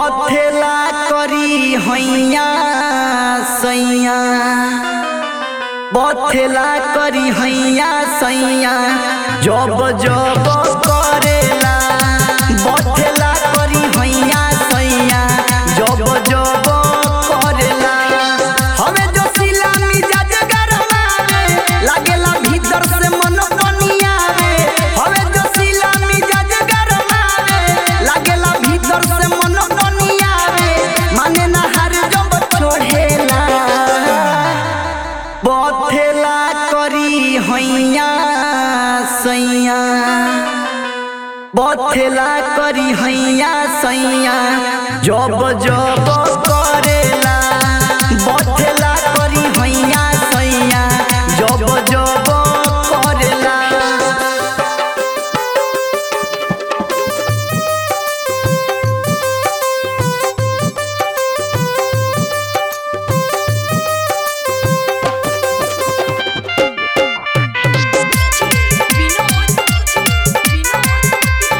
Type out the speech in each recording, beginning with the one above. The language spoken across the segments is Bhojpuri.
बथेला करी हैया सैया बथेला करी हैया सैया जब जब करेला बथेला करी हैया सैया जब जब करेला हवे जो सिला मिजाज गरमावे लागेला भीतर से मन बनियावे हवे जो सिला मिजाज गरमावे लागेला भीतर से मन बनियावे माने ना हर जब छोड़ेला बथेला करी हैया सैया बथेला करी हैया सैया जब जब करेला बथेला करी हैया सैया जब जब करेला विनोद विनोद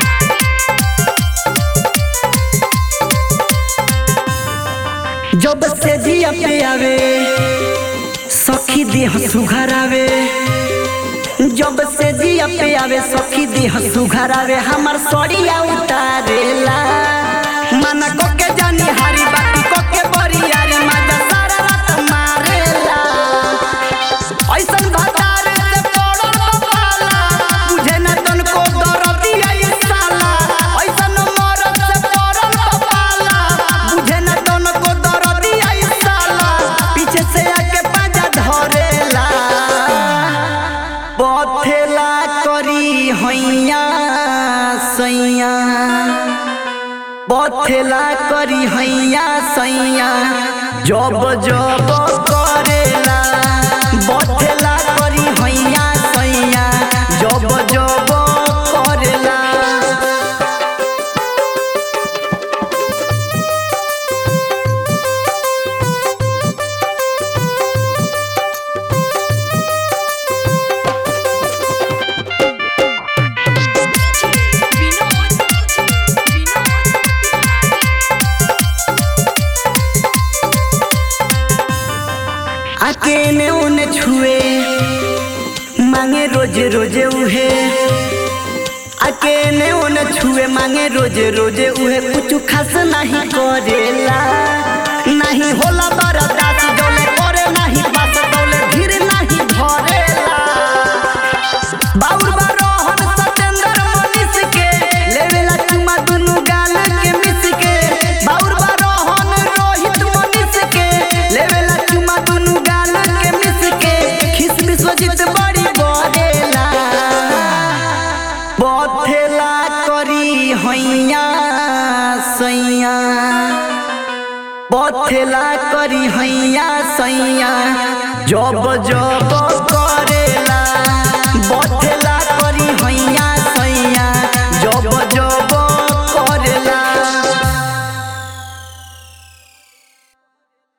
जब से जिया पे आवे सखी देह सुघरावे जब से जिया पे आवे सखी देह सुघरावे हमर सड़िया उतारेला मन को के जानी हारी बाकी को के बरिया रे मजा सारा रात मारेला ऐसन भतार से पड़ल बपाला बुझे न तनको दरदिया ये साला ऐसन मरद से पड़ल बपाला बुझे न तनको दरदिया ये साला पीछे से आके पाजा धरेला बथेला करी हैया सैया बथेला करी हैया सैया जब जब करेला बथेला करी हैया सैया जब जब करेला विनोद अकेले उन्हें छुए मांगे रोजे रोजे उहे अकेले उन्हें छुए मांगे रोजे रोजे उहे कुछ खास नहीं करेला नहीं होला बरदास डोले करे नहीं पास डोले धीर नहीं धरेला बाउर बारोहन सतेंद्र मनीष के लेवेला चुमा दुनु गाल के मिस के बाउर बारोहन रोहित मनीष के लेवेला चुमा दुनु गाल के मिस के खिस विश्वजीत बड़ी बड़ेला बथेला करी हैया सैया बथेला करी हैया सैया जब जब